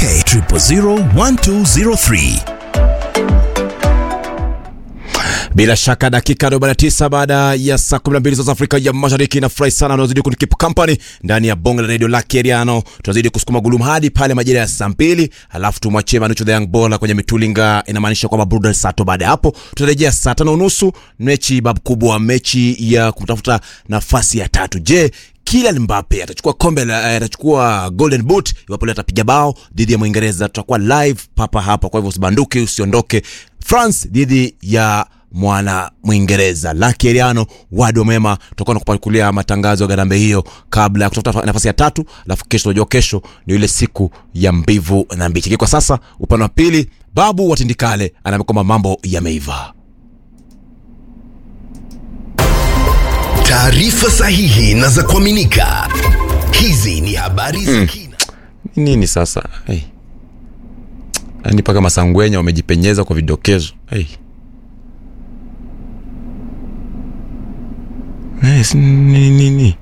K 0001203. Bila shaka dakika 49 baada ya saa 12 za Afrika ya Mashariki. Nafurahi sana unazidi kunikeep company ndani ya bonge la radio la Keriano. Tunazidi kusukuma gulumu hadi pale majira ya saa mbili, alafu tumwachie Manucho the Young Baller kwenye mitulinga. Inamaanisha kwamba burudani saa tatu. Baada ya hapo tutarejea saa tano unusu, mechi babu kubwa, mechi ya kutafuta nafasi ya tatu. Je, Kylian Mbappe atachukua kombe la atachukua golden boot iwapo leo atapiga bao dhidi ya Mwingereza. Tutakuwa live papa hapa, kwa hivyo usibanduke, usiondoke. France dhidi ya mwana Mwingereza Lucky Eriano wado mema, tutakuwa nakupakulia matangazo ya garambe hiyo kabla ya kutafuta nafasi ya tatu, alafu kesho, unajua kesho ni ile siku ya mbivu na mbichi. Kwa sasa upande wa pili, babu watindikale anaambia kwamba mambo yameiva. Taarifa sahihi na za kuaminika. Hizi ni habari za kina. Nini sasa? Hey. Yaani mpaka masangwenya wamejipenyeza kwa vidokezo. Hey. Yes, nini nini?